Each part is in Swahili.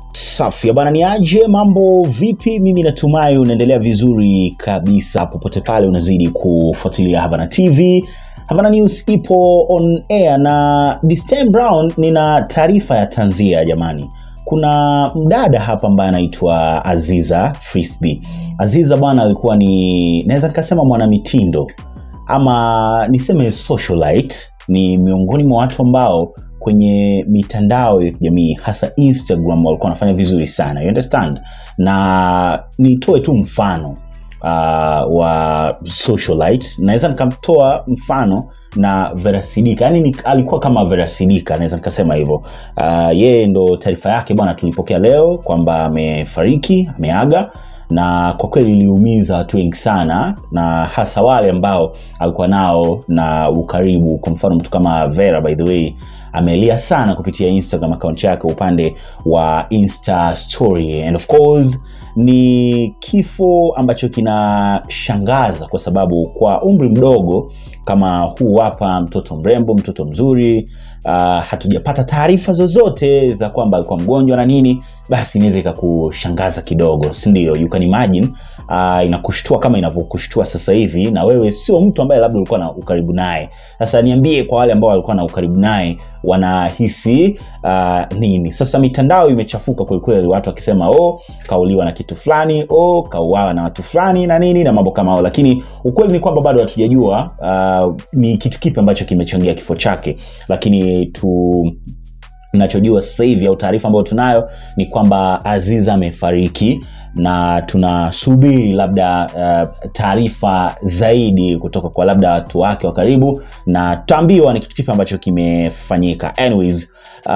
Safi bana, ni aje mambo vipi? Mimi natumai unaendelea vizuri kabisa popote pale unazidi kufuatilia Havana TV. Havana News ipo on air na this time round nina taarifa ya tanzia jamani. Kuna mdada hapa ambaye anaitwa Aziza Frisbee. Aziza bwana alikuwa ni naweza nikasema mwanamitindo ama niseme socialite, ni miongoni mwa watu ambao kwenye mitandao ya kijamii hasa Instagram walikuwa wanafanya vizuri sana, you understand? Na nitoe tu mfano uh, wa socialite, naweza nikamtoa mfano na Vera Sidika, yani ni, alikuwa kama Vera Sidika, naweza nikasema hivyo. Uh, yeye ndo taarifa yake bwana tulipokea leo kwamba amefariki, ameaga na kwa kweli iliumiza watu wengi sana na hasa wale ambao alikuwa nao na ukaribu. Kwa mfano mtu kama Vera, by the way, amelia sana kupitia Instagram account yake upande wa Insta story, and of course ni kifo ambacho kinashangaza kwa sababu kwa umri mdogo kama huu hapa, mtoto mrembo, mtoto mzuri uh, hatujapata taarifa zozote za kwamba alikuwa mgonjwa na nini, basi inaweza ikakushangaza kidogo, si ndio? You can imagine uh, inakushtua kama inavyokushtua sasa hivi, na wewe sio mtu ambaye labda ulikuwa na ukaribu naye. Sasa niambie, kwa wale ambao walikuwa na ukaribu naye wanahisi uh, nini? Sasa mitandao imechafuka kwelikweli, watu wakisema oh, kauliwa na kitu fulani, oh, kauawa na watu fulani na nini na mambo kama hayo, lakini ukweli ni kwamba bado hatujajua uh, ni kitu kipi ambacho kimechangia kifo chake, lakini tu nachojua sasa hivi au taarifa ambayo tunayo ni kwamba Aziza amefariki na tunasubiri labda uh, taarifa zaidi kutoka kwa labda watu wake wa karibu na tutaambiwa ni kitu kipi ambacho kimefanyika. Anyways,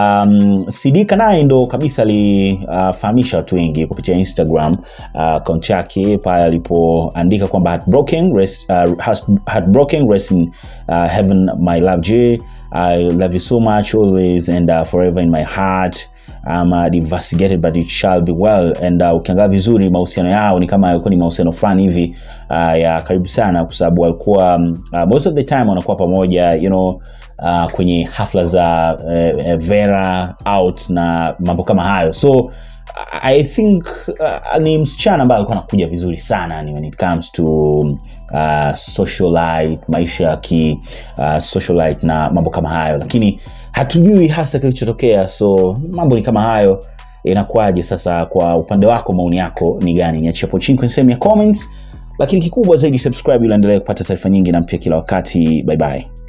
um, Sidika naye ndo kabisa alifahamisha uh, watu wengi kupitia Instagram akaunti uh, yake pale alipoandika kwamba heartbroken rest, uh, heartbroken rest in uh, heaven my love J I love you so much always and uh, forever in my heart I'm uh, devastated but it shall be well and uh, ukiangalia vizuri mahusiano yao ni kama yalikuwa ni mahusiano fulani hivi uh, ya karibu sana kwa sababu walikuwa um, uh, most of the time wanakuwa pamoja you know uh, kwenye hafla za uh, Vera out na mambo kama hayo so I think uh, ni msichana ambaye alikuwa anakuja vizuri sana ni when it comes to uh, socialite maisha ya ki uh, socialite na mambo kama hayo lakini hatujui hasa kilichotokea so mambo ni kama hayo inakuwaje sasa kwa upande wako maoni yako ni gani niachie hapo chini kwenye sehemu ya comments lakini kikubwa zaidi subscribe ili endelee kupata taarifa nyingi na mpya kila wakati bye bye